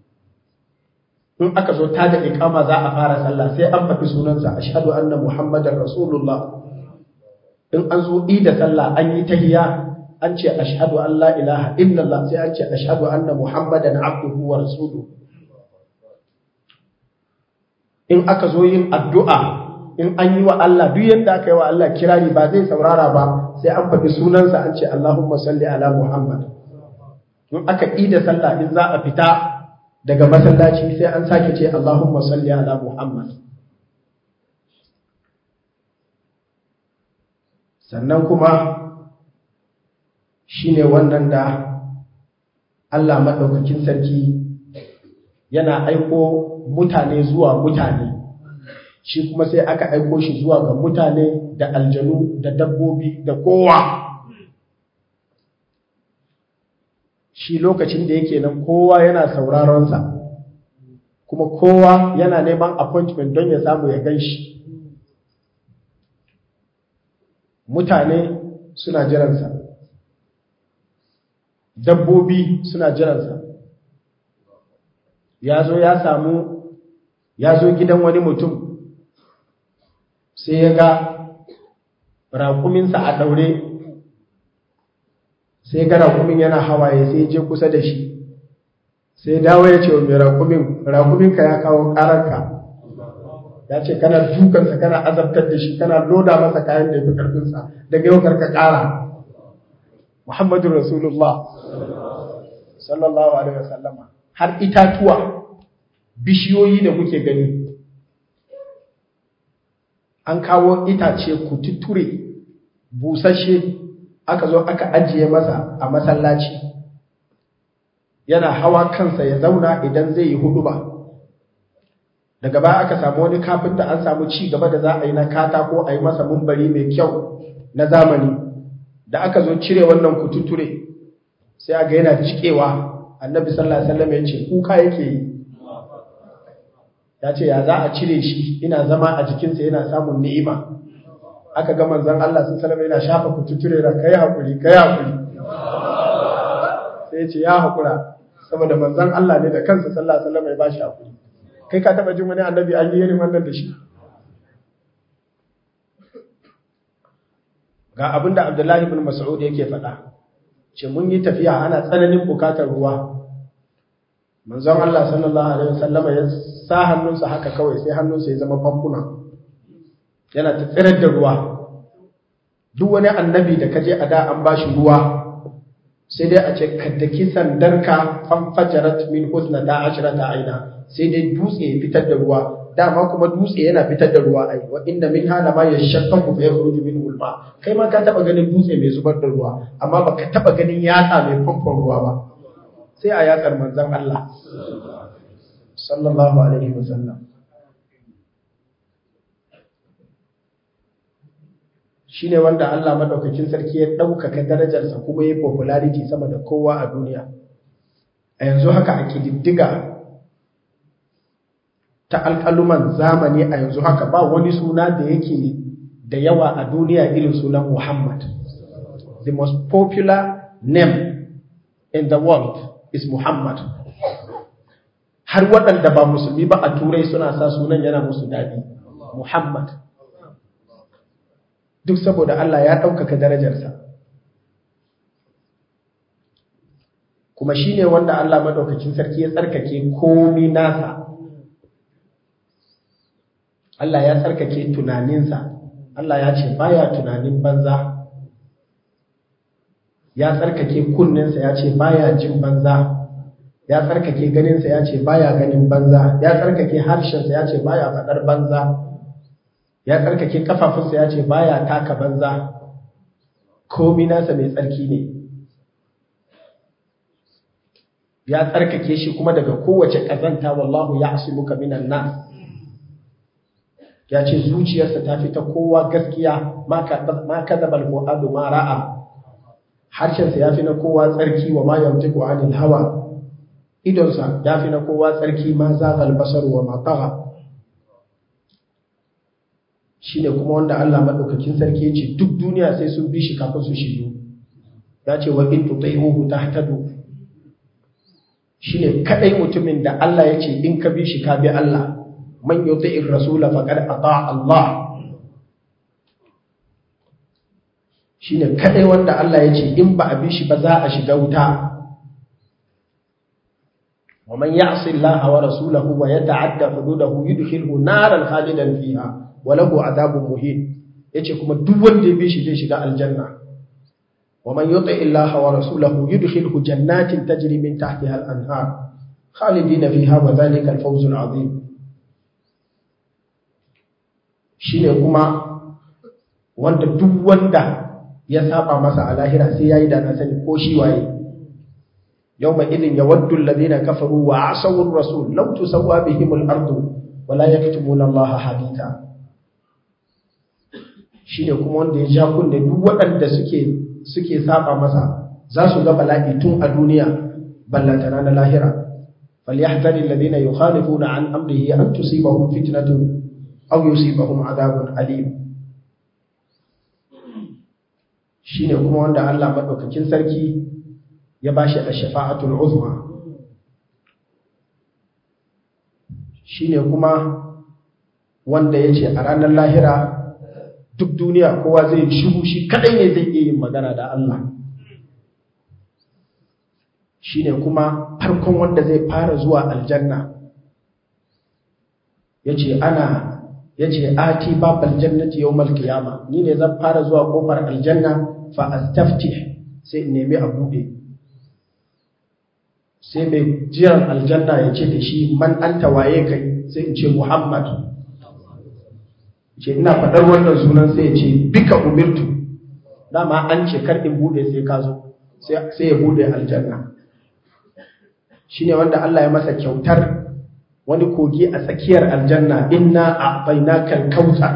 in aka zo ta da iqama za a fara sallah sai an faɗi sunansa ashhadu anna muhammadar rasulullah in an zo da sallah an yi tahiyya an ce ashhadu an la ilaha illallah sai an ce ashhadu anna muhammadan abduhu wa rasuluhu in aka zo yin addu'a in an yi wa Allah duk yadda aka yi wa Allah kirari ba zai saurara ba sai an faɗi sunansa an ce Allahumma salli ala Muhammad in aka yi da sallah in za a fita daga masallaci sai an sake ce Allahumma salli ala Muhammad sannan kuma shine wannan da Allah maɗaukakin sarki yana aiko mutane zuwa mutane shi kuma sai aka aiko shi zuwa ga mutane da aljanu da dabbobi da kowa shi lokacin da yake nan kowa yana sauraronsa kuma kowa yana neman appointment don ya samu ya gan shi mutane suna jiransa dabbobi suna jiransa ya zo ya samu ya zo gidan wani mutum sai ya ga raƙuminsa a ɗaure sai ga raƙumin yana hawaye sai je kusa da shi sai dawo ya ce wa mai raƙumin raƙuminka ya kawo ƙararka ya ce kana dukansa kana azabtar da shi kana loda masa kayan da ya fi ƙarfinsa daga yau karka ƙara muhammadu rasulullah sallallahu alaihi wasallama har itatuwa bishiyoyi da kuke gani an kawo itace kututture busashe aka zo aka ajiye masa a masallaci yana hawa kansa ya zauna idan zai yi hudu ba daga baya aka samu wani kafinta an samu ci gaba da za a yi na katako a yi masa mumbari mai kyau na zamani da aka zo cire wannan kututture sai aga yana cikewa annabi sallallahu alaihi wasallam ya ce kuka yake yi ya ce ya za a cire shi ina zama a jikinsa yana samun ni'ima aka ga manzon Allah sun salama yana shafa kututure da kai hakuri kai hakuri sai ya ce ya hakura saboda manzon Allah ne da kansa sallallahu alaihi wasallam ya bashi hakuri kai ka taba jin wani annabi an yi irin wannan da shi ga abinda Abdullahi ibn Mas'ud yake faɗa ce mun yi tafiya ana tsananin bukatar ruwa manzon Allah sallallahu alaihi wasallama ya sa hannunsa haka kawai sai hannunsa ya zama famfuna yana ta tsirar da ruwa duk wani annabi da kaje a da an bashi ruwa sai dai a ce kaddaki sandarka fanfajarat min husnata ashrata aina sai dai dutse ya fitar da ruwa dama kuma dutse yana fitar da ruwa ai wa inna min hada ma yashaqqaqu fa yakhruju min ulma kai ma ka taba ganin dutse mai zubar da ruwa amma baka taba ganin yatsa mai famfon ruwa ba sai a yatsar manzon Allah sallallahu alaihi wasallam shine wanda Allah madaukakin sarki ya ɗaukaka darajarsa kuma ya popularity sama da kowa a duniya a yanzu haka a kididdiga ta alƙaluman zamani a yanzu haka ba wani suna da yake da yawa a duniya irin sunan Muhammad the most popular name in the world is Muhammad har waɗanda ba musulmi ba a turai suna sa sunan yana musu daɗi Muhammad duk saboda Allah ya ɗaukaka darajarsa kuma shi ne wanda Allah maɗaukakin sarki ya tsarkake komi nasa Allah ya tsarkake tunaninsa Allah ya ce baya tunanin banza ya tsarkake kunninsa ya ce baya jin banza ya tsarkake ganinsa ya ce baya ganin banza ya tsarkake harshensa ya ce baya faɗar banza ya tsarkake kafafunsa ya ce baya taka banza komi nasa mai tsarki ne ya tsarkake shi kuma daga kowace ƙazanta wallahu ya muka minan nas ya ce zuciyarsa ta fi ta kowa gaskiya ma kadaba al-fuadu ma ra'a harshensa ya fi na kowa tsarki wa ma yantiqu anil hawa idonsa ya fi na kowa tsarki ma zagal basar wa ma tagha shine kuma wanda Allah madaukakin sarki yace duk duniya sai sun bi shi kafin su shiryu ya ce wa in tuti'uhu tahtadu shine kadai mutumin da Allah yace in ka bi shi ka bi Allah man yuti'ir rasula faqad ata Allah shine kadai wanda Allah yace in ba a bi shi ba za a shiga wuta ومن يعص الله ورسوله ويتعدى حدوده يدخله نارا خالدا فيها walahu adabun muhin yace kuma duk wanda ya bi shi zai shiga aljanna wa man yuti illaha wa rasulahu yudkhilhu jannatin tajri min tahtiha al-anhar khalidina fiha wa dhalika al-fawz al-azim shine kuma wanda duk wanda ya saba masa a lahira sai yayi da na sani ko shi waye yawma idin yawaddu alladhina kafaru wa asaw ar-rasul law tusawwa bihim al-ardu wa la yaktumuna allaha haditha shi ne kuma wanda ya ja kunne duk waɗanda suke suke saba masa za su ga bala'i tun a duniya ballantana na lahira falyahdhari alladhina yukhalifuna an amrihi an tusibahum fitnatun aw yusibahum adhabun alim shine kuma wanda Allah madaukakin sarki ya bashi ash-shafa'atul uzma shine kuma wanda yace a ranar lahira duk duniya kowa zai shiru shi kadai ne zai iya yin magana da Allah shine kuma farkon wanda zai fara zuwa aljanna yace ana yace ati babal jannati yawmal qiyama ni ne zan fara zuwa kofar aljanna fa astaftih sai in nemi a bude sai mai jiran aljanna ya ce da shi man anta waye kai sai in ce muhammad ce ina faɗar wannan sunan sai ya ce bika umirtu dama an ce kar in bude sai ka zo sai ya bude aljanna shine wanda Allah ya masa kyautar wani kogi a tsakiyar aljanna inna a'tainaka al-kautsar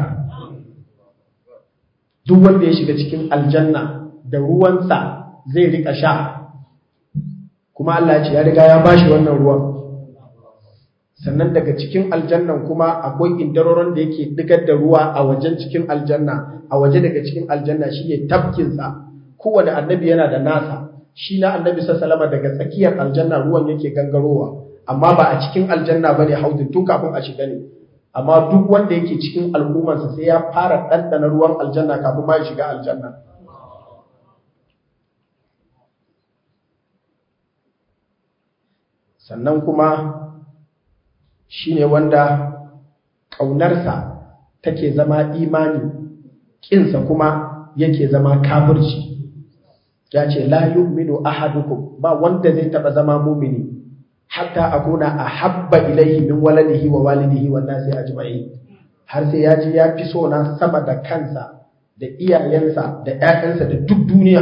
duk wanda ya shiga cikin aljanna da ruwansa zai rika sha kuma Allah ya ce ya riga ya bashi wannan ruwan sannan daga cikin aljannan kuma akwai indaroron da yake digar da ruwa a wajen cikin aljanna a waje daga cikin aljanna shine tafkinsa kowane annabi yana da nasa shi na annabi sallama daga tsakiyar aljanna ruwan yake gangarowa amma ba a cikin aljanna bane haudin tun kafin a shiga ne amma duk wanda yake cikin al'ummarsa sai ya fara ɗanɗana ruwan aljanna kafin ma ya shiga aljanna sannan kuma shine wanda ƙaunarsa take zama imani ƙinsa kuma yake zama kafirci ya ce la yu'minu ahadukum ba wanda zai taba zama mumini hatta akuna ahabba ilaihi min waladihi wa walidihi wan nasi ajma'in har sai ya ji ya fi so na sama da kansa da iyayensa da ƴaƴansa da duk duniya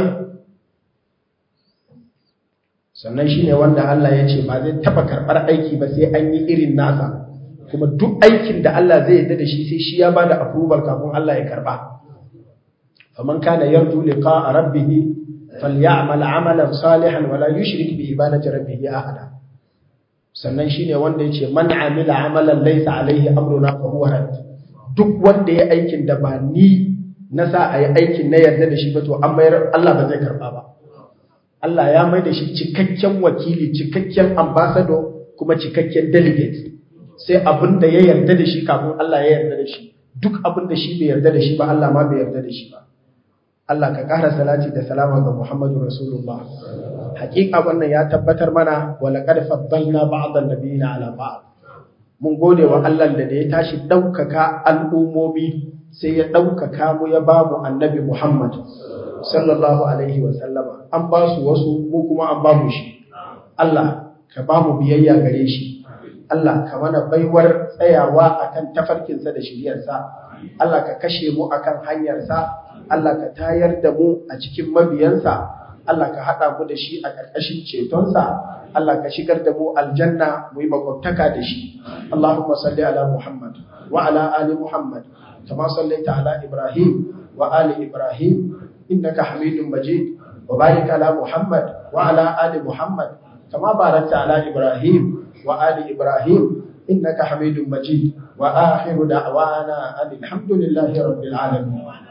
sannan shine wanda Allah ya ce ba zai taba karɓar aiki ba sai an yi irin nasa kuma duk aikin da Allah zai yarda da shi sai shi ya bada approval kafin Allah ya karba faman kana yarju liqa'a rabbih falyamal amalan salihan wala yushrik bi ibadati rabbih ahada sannan shine wanda yace man amila amalan laysa alaihi amruna fa huwa rad duk wanda ya aikin da ba ni na sa a yi aikin na yarda da shi ba to an mayar Allah ba zai karba ba Allah ya mai da shi cikakken wakili cikakken ambassador kuma cikakken delegate sai abin da ya yarda da shi kafin Allah ya yarda da shi duk abin da shi bai yarda da shi ba Allah ma bai yarda da shi ba Allah ka ƙara salati da salama ga Muhammadu Rasulullah hakika wannan ya tabbatar mana wa laqad faddalna ba'd an-nabiyina ala ba'd mun gode wa Allah da ya tashi daukaka al'umomi sai ya daukaka mu ya ba mu annabi Muhammad sallallahu alaihi wa sallama an ba su wasu mu kuma an ba mu shi Allah ka ba mu biyayya gare shi Allah ka mana baiwar tsayawa akan tafarkinsa da shiryarsa Allah ka kashe mu akan hanyarsa Allah ka tayar da mu a cikin mabiyansa Allah ka haɗa mu da shi a ƙarƙashin cetonsa Allah ka shigar da mu aljanna mu yi makwabtaka da shi Allahumma salli ala Muhammad wa ala ali Muhammad kama sallaita ala Ibrahim wa ali Ibrahim innaka Hamidum Majid wa barik ala Muhammad wa ala ali Muhammad kama barakta ala Ibrahim wa ali Ibrahim إنك حميد مجيد وآخر دعوانا أن الحمد لله رب العالمين